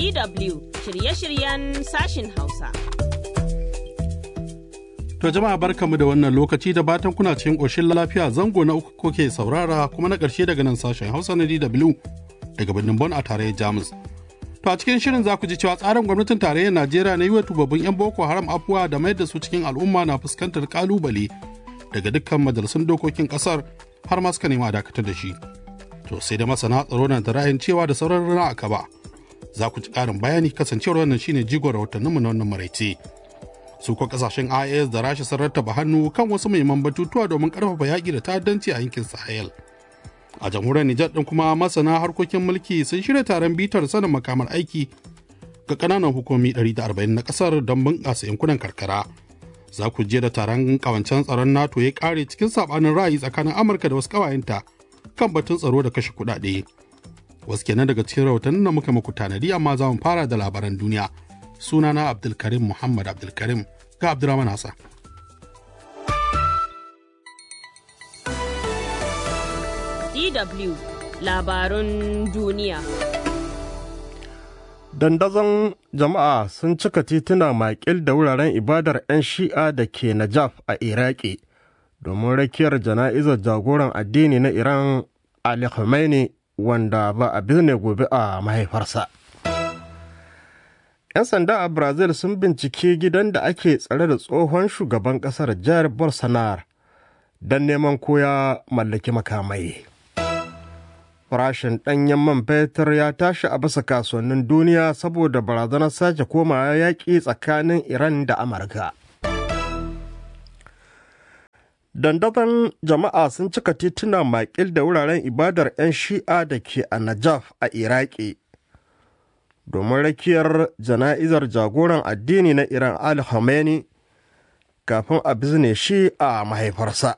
DW shirye-shiryen sashin Hausa. To jama'a barkamu da wannan lokaci da batan kuna cikin ƙoshin lafiya zango na uku koke saurara kuma na ƙarshe daga nan sashen Hausa na DW daga birnin Bon a tarayyar Jamus. To a cikin shirin za ku ji cewa tsarin gwamnatin tarayyar Najeriya na yi wa tubabbin 'yan Boko Haram afuwa da mayar da su cikin al'umma na fuskantar kalubale daga dukkan majalisun dokokin ƙasar har ma suka nema dakatar da shi. To sai da masana tsaro na da ra'ayin cewa da sauran rana a kaba. Za ku ci ƙarin bayani kasancewar wannan shine jigon rahotanninmu na wannan maraice. Su ko kasashen IAS da Rasha sun rattaba hannu kan wasu muhimman batutuwa domin ƙarfafa yaƙi da ta'addanci a yankin Sahel. a jamhuriyar Nijar ɗin kuma masana harkokin mulki sun shirya taron bitar sanin makamar aiki ga ƙananan hukumi 140 na ƙasar don bunƙasa yankunan karkara. Za ku je da taron ƙawancen tsaron NATO ya ƙare cikin saɓanin ra'ayi tsakanin Amurka da wasu ƙawayenta kan batun tsaro da kashe kuɗaɗe. Wasu kenan daga cikin rahotannin da muka muku tanadi amma za mu fara da labaran duniya. Sunana Abdulkarim Muhammad Abdulkarim ga Abdulrahman Hassan. DW labarun duniya. Dandazon jama'a sun cika tituna makil da wuraren ibadar 'yan shi'a da ke Najaf a Iraki domin rakiyar jana'izar jagoran addini na Iran Ali Khamenei wanda ba a bizne gobe a mahaifarsa. 'Yan sanda a Brazil sun bincike gidan da ake tsare da tsohon shugaban ƙasar Jair Bolsonaro don neman koya mallaki makamai. farashin ɗanyen man fetur ya tashi a bisa kasuwannin duniya saboda barazanar sake komawa yaƙi tsakanin iran da amurka dandazon jama'a sun cika tituna makil da wuraren ibadar 'yan shi'a da ke a najaf a iraki domin rakiyar jana'izar jagoran addini na iran al khamenei kafin a bizne shi a mahaifarsa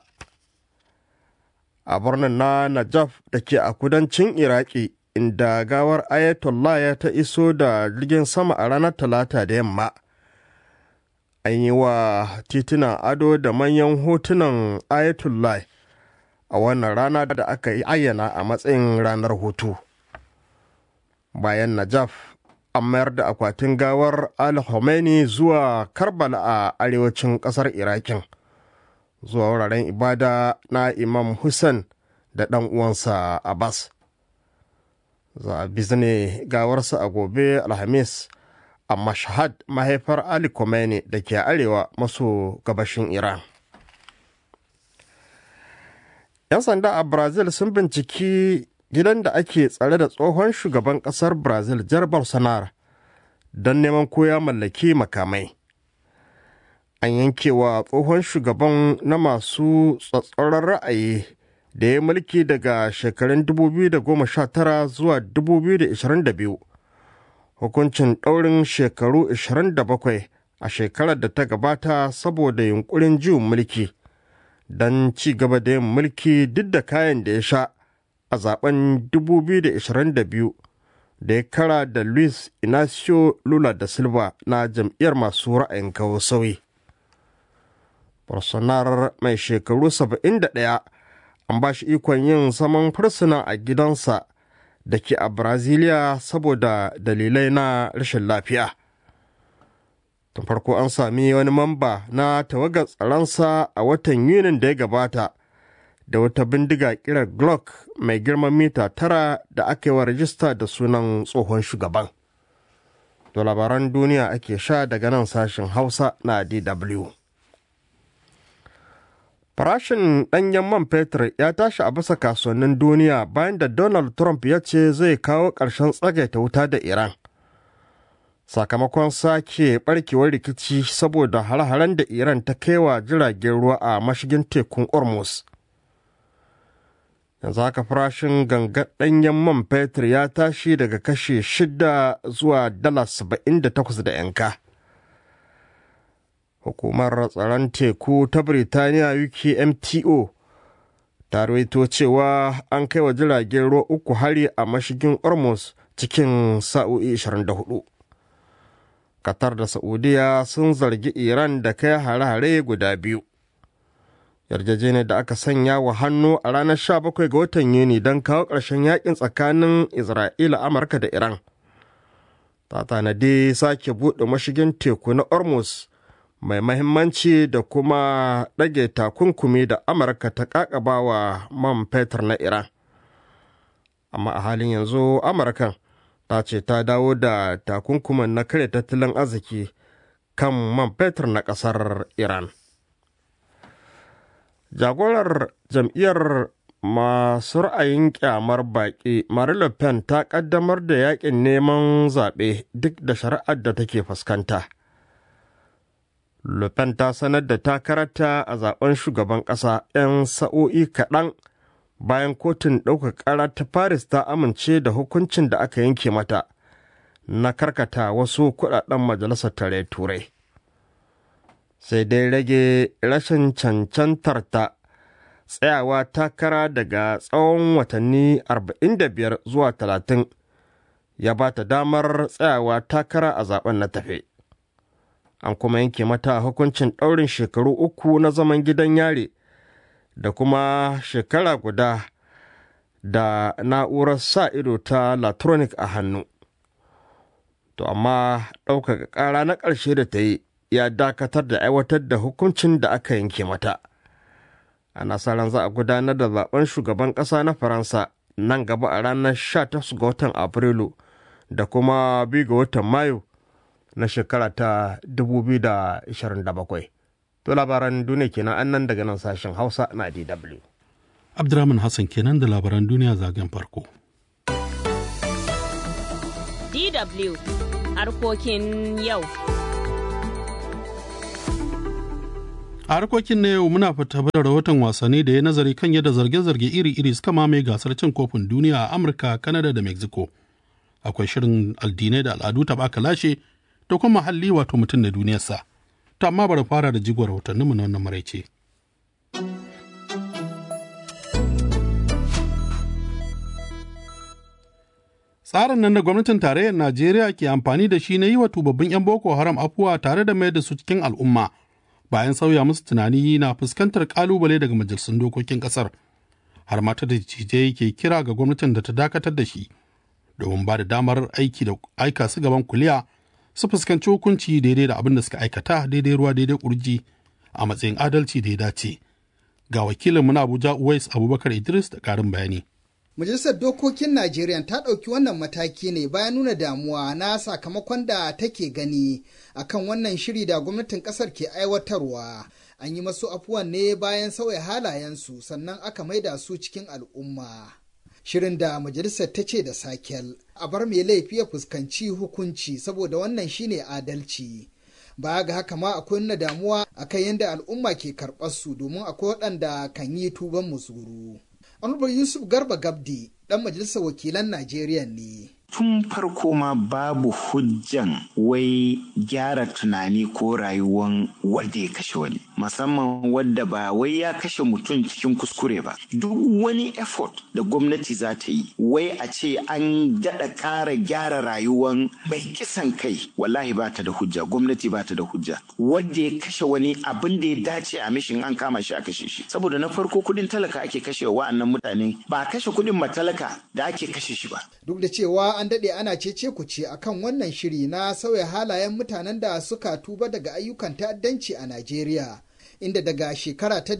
a birnin na Najaf da ke a kudancin Iraki inda gawar Ayatollah ya ta iso da jirgin sama a ranar Talata da yamma. An yi wa titunan ado da manyan hotunan Ayatollah a wannan rana da aka yi ayyana a matsayin ranar hutu. Bayan Najaf, an mayar da akwatin gawar Al Khomeini zuwa Karbala a arewacin ƙasar Irakin. zuwa wuraren ibada na imam Hussein da ɗan uwansa Abbas. Za a bizne gawarsa a gobe Alhamis a Mashhad mahaifar Ali Khomeini da ke arewa maso gabashin Iran. 'Yan sanda a Brazil sun binciki gidan da ake tsare da tsohon shugaban ƙasar Brazil Jar Bolsonaro don neman koya mallaki makamai. an yankewa tsohon shugaban na masu tsatsauran ra'ayi da ya mulki daga shekarun 2019 zuwa 2022 hukuncin ɗaurin shekaru 27 a shekarar da ta gabata saboda yunkurin juyin mulki don ci gaba da yin mulki duk da kayan da ya sha a zaben 2022 da ya kara da luis inacio lula da silva na jam'iyyar masu ra'ayin kawo sauyi Bolsonaro mai shekaru 71 an ba shi ikon yin zaman fursuna a gidansa da ke a Brazilia saboda dalilai na rashin lafiya. Tun farko an sami wani mamba na tawagar tsaronsa a watan Yunin da ya gabata da wata bindiga kirar Glock mai girman mita tara da aka yi wa rajista da sunan tsohon shugaban. To labaran duniya ake sha daga nan sashen Hausa na DW. Farashin ɗanyen man fetur ya tashi a bisa kasuwannin duniya bayan da Donald Trump ya ce zai kawo ƙarshen tsagaita wuta da Iran. Sakamakon sake ɓarkewar rikici saboda hare-haren da Iran ta kaiwa jiragen ruwa a mashigin tekun Hormuz. Yanzu haka farashin gangan ɗanyen man fetur ya tashi daga kashe shida zuwa dala saba'in da takwas da 'yanka. hukumar tsaron teku ta Birtaniya UKMTO ta rawaito cewa an kai wa jiragen ruwa uku hari a mashigin Hormuz cikin sa'o'i 24. Qatar da Saudiya sun zargi Iran da kai hare-hare guda biyu. Yarjejeniyar da aka sanya wa hannu a ranar 17 ga watan Yuni don kawo ƙarshen yakin tsakanin Isra'ila, Amurka da Iran. ta tanadi sake buɗe mashigin teku na Ormuz mai mahimmanci da kuma ɗage takunkumi da Amurka ta ƙaƙabawa man fetur na Iran. Amma a halin yanzu Amurkan ta ce ta dawo da takunkuman na kare tattalin arziki kan man fetur na ƙasar Iran. Jagorar jam'iyyar masu ra'ayin kyamar baƙi Marine Le Pen ta ƙaddamar da yakin neman zaɓe duk da shari'ar da take fuskanta. Le Pen ta sanar da takararta a zaben shugaban ƙasa 'yan sa'o'i kaɗan bayan kotun ɗaukar ƙara ta Paris ta amince da hukuncin da aka yanke mata na karkata wasu kuɗaɗen majalisar tare turai. Sai dai rage rashin cancantarta tsayawa takara daga tsawon watanni 45 zuwa 30 ya ba ta damar tsayawa takara a zaben na tafe. An kuma yanke mata hukuncin ɗaurin shekaru uku na zaman gidan yare da kuma shekara guda da na'urar sa ido ta latronic a hannu. To amma ɗaukaka ƙara na ƙarshe da ta yi ya dakatar da aiwatar da hukuncin da aka yanke mata. ana sa ran za a gudanar da zaben shugaban ƙasa na faransa nan gaba a ranar 18 ga watan afrilu da kuma 2 ga watan mayu na shekara ta 2027 to labaran duniya kenan an nan daga nan sashen hausa na dw Abdurrahman Hassan kenan da labaran duniya zagen farko. DW harkokin yau. A harkokin na yau muna fita da rahoton wasanni da ya nazari kan yadda zarge-zarge iri-iri suka mamaye gasar cin kofin duniya a Amurka, Kanada da Mexico. Akwai shirin addinai da al'adu taɓa lashe da kuma muhalli wato mutum da duniyarsa. To amma bari fara da jigon rahotanninmu na wannan maraice. Tsarin nan da gwamnatin tarayyar Najeriya ke amfani da shi na yi wa tubabbin 'yan Boko Haram afuwa tare da mayar da su cikin al'umma. bayan sauya musu tunani na fuskantar kalubale daga majalisun dokokin kasar har mata da cije ke kira ga gwamnatin da ta dakatar da shi domin ba da damar aiki da aika su gaban kuliya su fuskanci hukunci daidai da abin da suka aikata daidai ruwa daidai kurji a matsayin adalci da ya dace ga wakilin muna abuja uwais abubakar idris da karin bayani Majalisar Dokokin Najeriya ta ɗauki wannan mataki ne bayan nuna damuwa na sakamakon da take gani akan wannan shiri da gwamnatin ƙasar ke aiwatarwa. An yi masu afuwan ne bayan sauya halayensu sannan aka maida su cikin al'umma. Shirin da majalisar ta ce da sakel, a bar mai laifi ya fuskanci hukunci saboda wannan shine adalci. Baya ga haka ma akwai nuna damuwa akan yadda al'umma ke karɓar su domin akwai waɗanda kan yi tuban musuru. Honorable Yusuf Garba Gabdi ɗan majalisar wakilan Najeriya ne. Tun farko ma babu hujjan wai gyara tunani ko rayuwan wanda ya kashe wani. Musamman wadda ba wai ya kashe mutum cikin kuskure ba. Duk wani effort da gwamnati za ta yi, wai a ce an daɗa ƙara gyara rayuwan mai kisan kai, wallahi ba ta da hujja, gwamnati ba ta da hujja. Wadda ya kashe wani abin da ya dace a mishin an kama shi a kashe shi. Saboda na farko kuɗin talaka ake kashe wa'annan mutane, ba kashe kuɗin matalaka da ake kashe shi ba. Duk da cewa an daɗe ana cece ku ce akan wannan shiri na sauya halayen mutanen da suka tuba daga ayyukan ta'addanci a Najeriya, inda daga shekara ta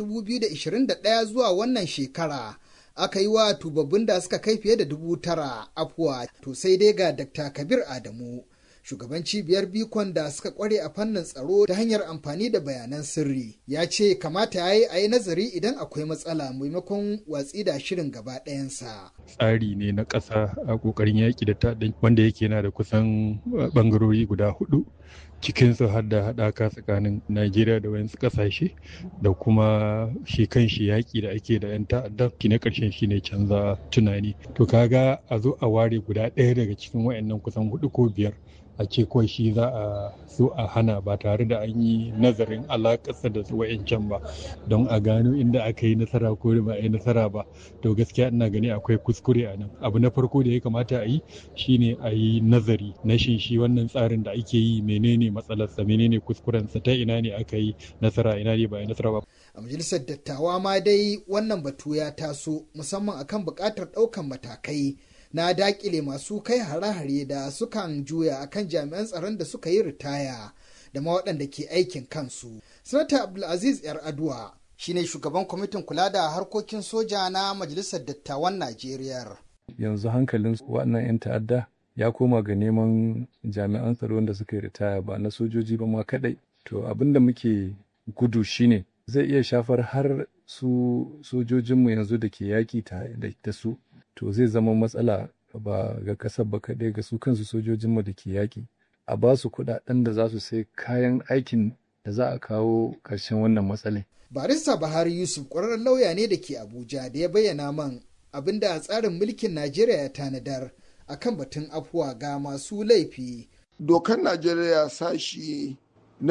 2021 zuwa wannan shekara aka yi wa tubabbin da suka kai fiye da dubu tara afuwa to sai dai ga Dr. Kabir Adamu. Shugaban cibiyar bikon da suka kware a fannin tsaro ta hanyar amfani da bayanan sirri ya ce kamata ya yi a yi nazari idan akwai matsala maimakon watsi da shirin gaba ɗayansa. tsari ne na ƙasa a ƙoƙarin yaƙi da ta'addan wanda yake na da kusan ɓangarori guda hudu cikinsu har da haɗaka tsakanin najeriya da wayansu ƙasashe da kuma shi kan shi yaƙi da ake da 'yan ta'addan shi na ƙarshen shi ne canza tunani to kaga a zo a ware guda ɗaya daga cikin wayannan kusan hudu ko biyar a ce kawai shi za a so a hana ba tare da an yi nazarin alakarsa da su wa'yancan ba don a gano inda aka yi nasara ko ba a yi nasara ba to gaskiya ina gani akwai kuskure a nan abu na farko da ya kamata a yi shine a yi nazari na shin shi wannan tsarin da ake yi menene matsalarsa menene kuskurensa ta ina ne aka yi nasara ina ne ba a yi nasara ba a majalisar dattawa ma dai wannan batu ya taso musamman akan buƙatar ɗaukan matakai na dakile masu kai hare-hare da sukan juya akan jami'an tsaron da suka yi ritaya da ma waɗanda ke aikin kansu. Sanata Abdulaziz Yar Aduwa shine shugaban kwamitin kula da harkokin soja na Majalisar Dattawan Najeriya. Yanzu hankalin waɗannan 'yan ta'adda ya koma ga neman jami'an tsaro da suka yi ritaya ba na sojoji ba ma kaɗai. To abin da muke gudu shine zai iya shafar har su sojojinmu yanzu da ke yaƙi da su. To zai zama matsala ba ga ƙasar ba kaɗai ga su kansu sojojinmu da ke yaƙi. A ba su kuɗaɗen da za su sai kayan aikin da za a kawo ƙarshen wannan matsalai. barista Buhari Yusuf ƙwararren lauya ne da ke Abuja da ya bayyana man abin da tsarin mulkin Najeriya ya tanadar akan batun afuwa ga masu laifi. Dokar Najeriya sashi na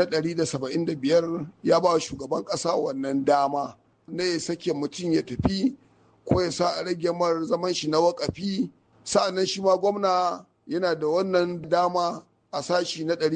175 ya ba shugaban ƙasa wannan dama na ya sake mutum ya tafi ko ya sa a rage mar zaman shi na wakafi sa'annan shi ma gwamna yana da wannan dama a sashi na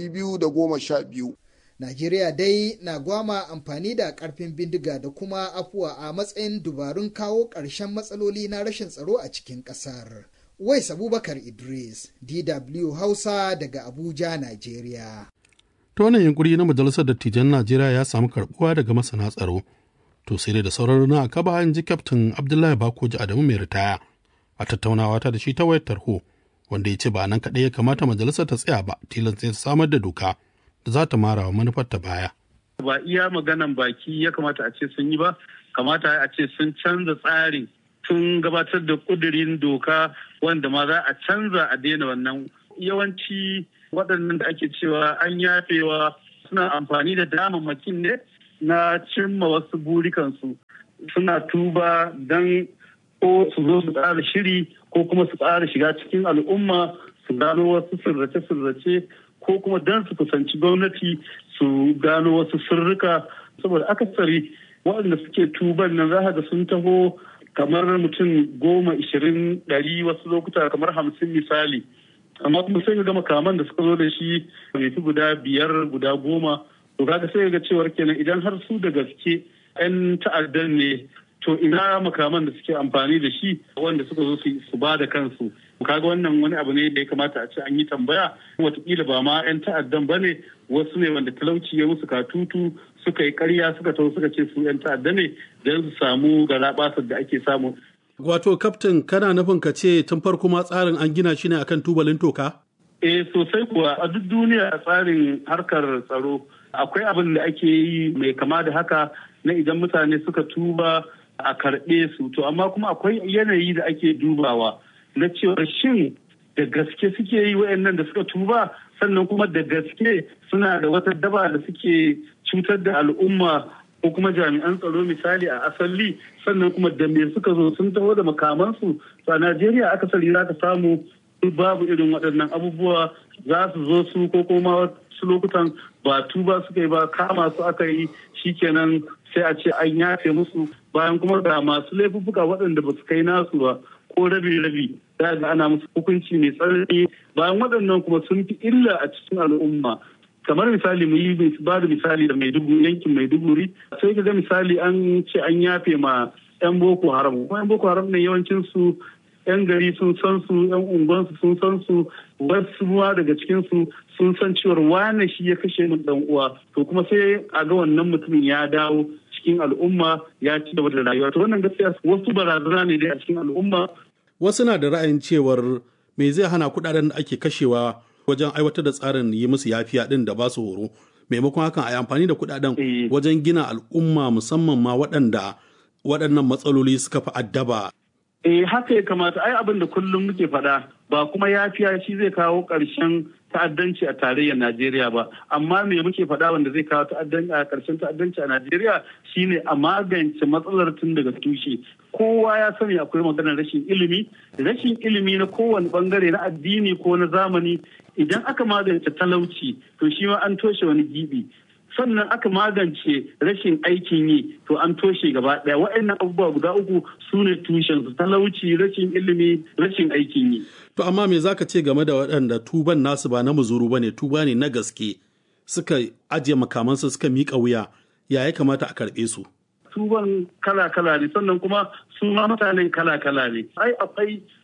212. Najeriya dai na gwama amfani da karfin bindiga da kuma afuwa a matsayin dubarun kawo ƙarshen matsaloli na rashin tsaro a cikin ƙasar. Wais Abubakar Idris, DW Hausa daga Abuja, Najeriya. Ta wannan yunkuri na Majalisar Dattijan Najeriya ya samu karbuwa daga masana tsaro. To sai dai da sauran na aka ba ji Kyaftin Abdullahi Bakoji Adamu mai ritaya a tattaunawa ta da shi ta wayar tarho wanda ya ce ba nan kaɗai ya kamata majalisar ta tsaya ba tilasta ta samar da doka da za ta mara wa manufar ta baya. Ba iya maganan baki ya kamata a ce sun yi ba, kamata a ce sun canza tsarin tun gabatar da kudirin doka wanda ma za a canza a daina wannan yawanci waɗannan da ake cewa an yafewa suna amfani da damammakin ne na cimma wasu burikansu suna tuba don ko su zo su ƙara shiri ko kuma su ƙara shiga cikin al'umma su gano wasu sirrace-sirrace ko kuma don su kusanci gwamnati su gano wasu sirrika saboda akasari waɗanda suke tuban nan za ga sun taho kamar mutum goma ishirin ɗari wasu lokuta kamar hamsin misali amma kuma sai ga makaman da suka zo da shi bai fi guda biyar guda goma to kaga sai ga cewar kenan idan har su da gaske 'yan ta'addan ne to ina makaman da suke amfani da shi wanda suka zo su ba da kansu kaga wannan wani abu ne da ya kamata a ce an yi tambaya watakila ba ma 'yan ta'addan ba ne wasu ne wanda talauci ya musu katutu suka yi karya suka taho suka ce su 'yan ta'adda ne don su samu garaɓasar da ake samu Wato, kaftin kana nufin ka ce tun farko ma tsarin an gina shi ne akan tubalin toka? Eh sosai kuwa a duk duniya a tsarin harkar tsaro akwai abin da ake yi mai kama da haka na idan mutane suka tuba a karɓe su to amma kuma akwai yanayi da ake dubawa na cewa shin da gaske suke yi wayannan da suka tuba sannan kuma da gaske suna da wata daba da suke cutar da al'umma ko kuma jami'an tsaro misali a asali sannan kuma da me suka zo sun taho da makamansu to a najeriya akasari za ka samu babu irin waɗannan abubuwa za su zo su ko kuma wasu lokutan ba tuba suka yi ba kama su aka yi shikenan sai a ce an yafe musu bayan kuma ga masu laifuffuka waɗanda ba su kai nasu ba ko rabi-rabi za ga ana musu hukunci mai tsanani bayan waɗannan kuma sun fi illa a cikin al'umma kamar misali mu yi ba da misali da maiduguri yankin maiduguri sai ka ga misali an ce an yafe ma yan boko haram kuma yan boko haram ne yawancin su yan gari sun san su yan unguwansu sun san su wasu ruwa daga cikin su sun san cewar wane shi ya kashe min dan uwa to kuma sai a ga wannan mutumin ya dawo cikin al'umma ya ci gaba da rayuwa to wannan gaskiya wasu barazana ne dai a cikin al'umma Wasu na da ra'ayin cewar me zai hana kuɗaɗen da ake kashewa wajen aiwatar da tsarin yi musu yafiya din da ba su horo maimakon hakan a yi amfani da kuɗaɗen wajen gina al'umma musamman ma waɗanda waɗannan matsaloli suka fi addaba. Eh haka ya kamata ai abin da kullum muke faɗa ba kuma yafiya shi zai kawo ƙarshen ta'addanci a tarayyar Najeriya ba amma me muke faɗa wanda zai kawo ta'addanci a ƙarshen ta'addanci a Najeriya shine a magance matsalar tun daga tushe kowa ya sani akwai maganar rashin ilimi rashin ilimi na kowane bangare na addini ko na zamani idan aka magance talauci to shi ma an toshe wani gibi sannan aka magance rashin aikin yi to an toshe gaba daya wa'annan abubuwa guda uku su ne tushen su talauci rashin ilimi rashin aikin yi To amma me zaka ce game da waɗanda tuban nasu ba na muzuru ba ne tuba ne na gaske suka ajiye makamansu suka miƙa wuya ya ya kamata a karɓe su. tuban kala-kala ne sannan kuma su ma mutanen kala-kala ne ai akwai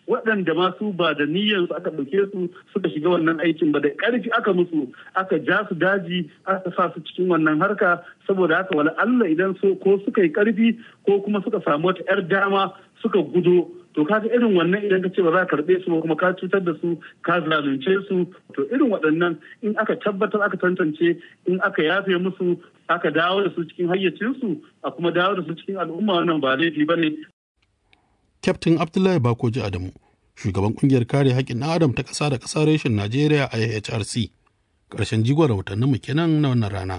waɗanda masu ba da niyyar su aka ɗauke su suka shiga wannan aikin ba da ƙarfi aka musu aka ja su daji aka sa su cikin wannan harka saboda haka wala Allah idan so ko suka yi ƙarfi ko kuma suka samu wata 'yar dama suka gudo to kaga irin wannan idan ka ce ba za ka karɓe su ba kuma ka cutar da su ka zalunce su to irin waɗannan in aka tabbatar aka tantance in aka yafe musu aka dawo da su cikin hayyacinsu a kuma dawo da su cikin al'umma wannan ba laifi ba ne Kyaftin Abdullahi Bakoji Adamu, shugaban kungiyar kare haƙƙin ɗan Adam ta ƙasa da ƙasa reshen Najeriya a HRC. Ƙarshen jigon rahotannin mu kenan na wannan rana.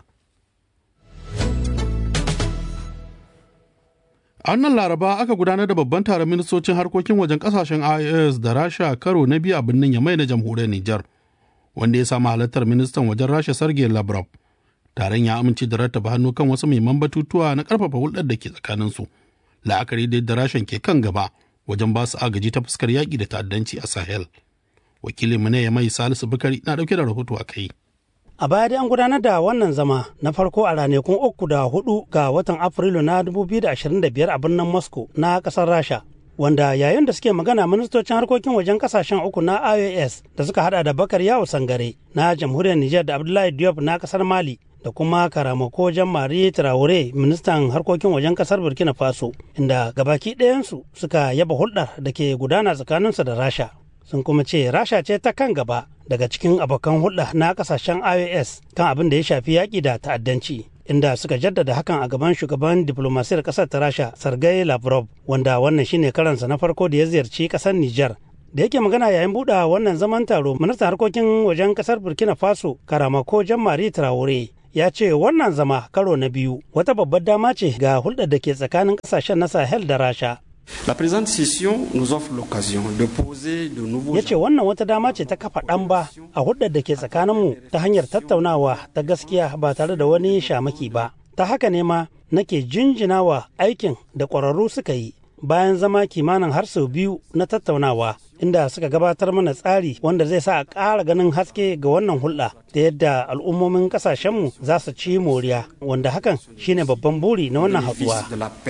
A wannan laraba aka gudanar da babban taron ministocin harkokin wajen ƙasashen IAS da Rasha karo na biyu a birnin Yamai na jamhuriyar Nijar, wanda ya samu halartar ministan wajen Rasha Sergei Lavrov. Taron ya amince da rattaba hannu kan wasu muhimman batutuwa na ƙarfafa hulɗar da ke tsakaninsu. la'akari da yadda rashin ke kan gaba wajen ba su agaji ta fuskar yaƙi da ta'addanci a sahel wakilin mu ne ya mai salisu bukari na ɗauke da rahoto a kai a baya dai an gudanar da wannan zama na farko a ranakun uku da hudu ga watan afrilu na 2025 a birnin moscow na ƙasar rasha wanda yayin da suke magana ministocin harkokin wajen kasashen uku na ios da suka hada da bakar yawo sangare na jamhuriyar niger da abdullahi diop na kasar mali da kuma karamako mari traore ministan harkokin wajen kasar burkina faso inda gabaki ɗayansu suka yaba hulɗar da ke gudana tsakaninsu da rasha sun kuma ce rasha ce ta kan gaba daga cikin abokan hulɗa na kasashen ios kan abin da ya shafi yaƙi da ta'addanci inda suka jaddada hakan a gaban shugaban diplomasiyar ƙasar ta rasha sergei lavrov wanda wannan shine karansa na farko da ya ziyarci ƙasar niger da yake magana yayin buɗe wannan zaman taro ministan harkokin wajen ƙasar burkina faso karamako mari traore ya ce wannan zama karo na biyu wata babbar dama ce ga hulɗar da ke tsakanin ƙasashen na sahel da rasha La présente session nous offre l'occasion de poser de nouveaux ya ce wannan wata dama ce ta kafa ɗan ba a hulɗar da ke tsakaninmu ta hanyar tattaunawa ta gaskiya ba tare da wani shamaki ba ta haka ne ma nake jinjinawa aikin da ƙwararru suka yi bayan zama kimanin har sau biyu na tattaunawa inda suka gabatar mana tsari wanda zai sa a ƙara ganin haske ga wannan hulɗa da yadda al'ummomin ƙasashenmu za su ci moriya wanda hakan shine babban buri na wannan haɗuwa.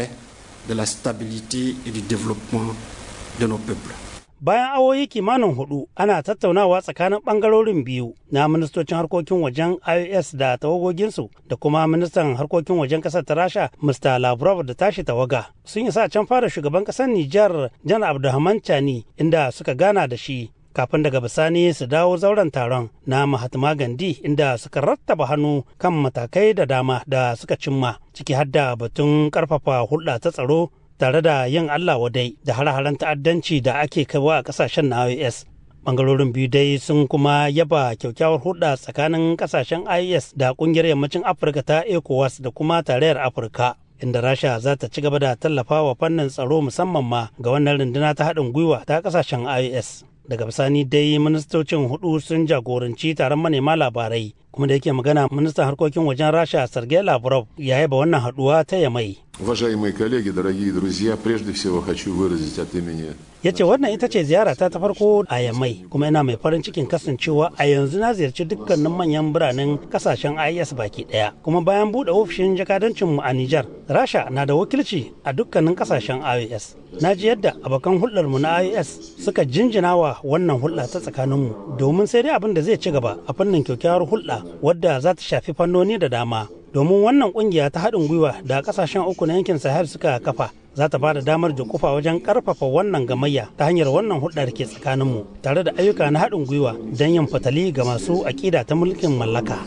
de la stabilité et du développement de nos peuples. Bayan awoyi kimanin hudu ana tattaunawa tsakanin bangarorin biyu na ministocin harkokin wajen IOS da tawagoginsu da kuma ministan harkokin wajen kasar ta Rasha Mr. Lavrov da tashi tawaga. Sun isa can fara shugaban kasar Nijar Jan Abdulrahman Chani inda suka gana da shi kafin daga bisani su dawo zauren taron na Mahatma Gandhi inda suka rattaba hannu kan matakai da dama da suka cimma ciki har da batun karfafa hulɗa ta tsaro tare da yin Allah wadai da hare-haren ta'addanci da ake kaiwa a kasashen na IOS. Bangarorin biyu dai sun kuma yaba kyakkyawar hulɗa tsakanin kasashen IOS da ƙungiyar yammacin Afirka ta ECOWAS da kuma tarayyar Afirka. inda rasha za ta ci gaba da tallafa wa fannin tsaro musamman ma ga wannan runduna ta haɗin gwiwa ta ƙasashen ios daga bisani dai ministocin hudu sun jagoranci taron manema labarai kuma da yake magana ministan harkokin wajen rasha sergei lavrov ya yaba wannan haduwa ta yamai Уважаемые коллеги, дорогие друзья, прежде всего хочу выразить от имени ya ce wannan ita ce ziyarata ta farko a yammai kuma ina mai farin cikin kasancewa a yanzu na ziyarci dukkanin manyan biranen kasashen is baki daya kuma bayan bude ofishin jakadancinmu a nijar rasha na da wakilci a dukkanin kasashen ios na ji yadda abokan hulɗarmu na ios suka jinjina wa wannan hulɗa ta tsakaninmu domin sai dai abin da zai ci gaba a fannin kyakkyawar hulɗa wadda za ta shafi fannoni da dama domin wannan kungiya ta haɗin gwiwa da kasashen uku na yankin sahel suka kafa za ta ba da damar kufa wajen karfafa wannan gamayya ta hanyar wannan hulɗar ke tsakaninmu tare da ayyuka na haɗin gwiwa don yin fatali ga masu aƙida ta mulkin mallaka.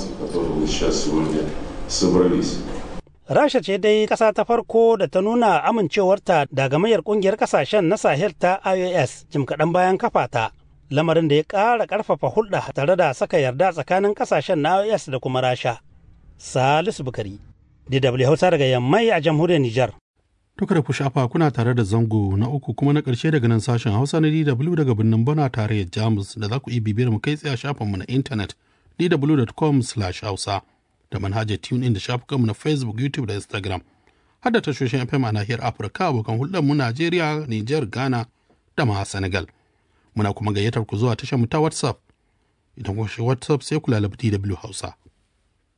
Rasha ce dai ƙasa ta farko da ta nuna amincewarta da gamayyar ƙungiyar ƙasashen na Sahel ta IOS jim kaɗan bayan kafa ta. Lamarin da ya ƙara ƙarfafa hulɗa tare da saka yarda tsakanin ƙasashen na IOS da kuma Rasha. Salisu Bukari, DW Hausa daga Yammai a jamhuriyar Nijar. Duka da ku shafa kuna tare da zango na uku kuma na ƙarshe daga nan sashen Hausa na DW daga birnin Bana tare da Jamus da za ku iya bibiyar mu kai tsaye a shafinmu na intanet dw.com/hausa da manhajar TuneIn da shafukanmu na Facebook, YouTube da Instagram. Har da tashoshin FM a nahiyar Afirka abokan hulɗar mu Najeriya, Nijar, Ghana da ma Senegal. Muna kuma gayyatar ku zuwa tashar mu ta WhatsApp. Idan kun shi WhatsApp sai ku lalaba DW Hausa.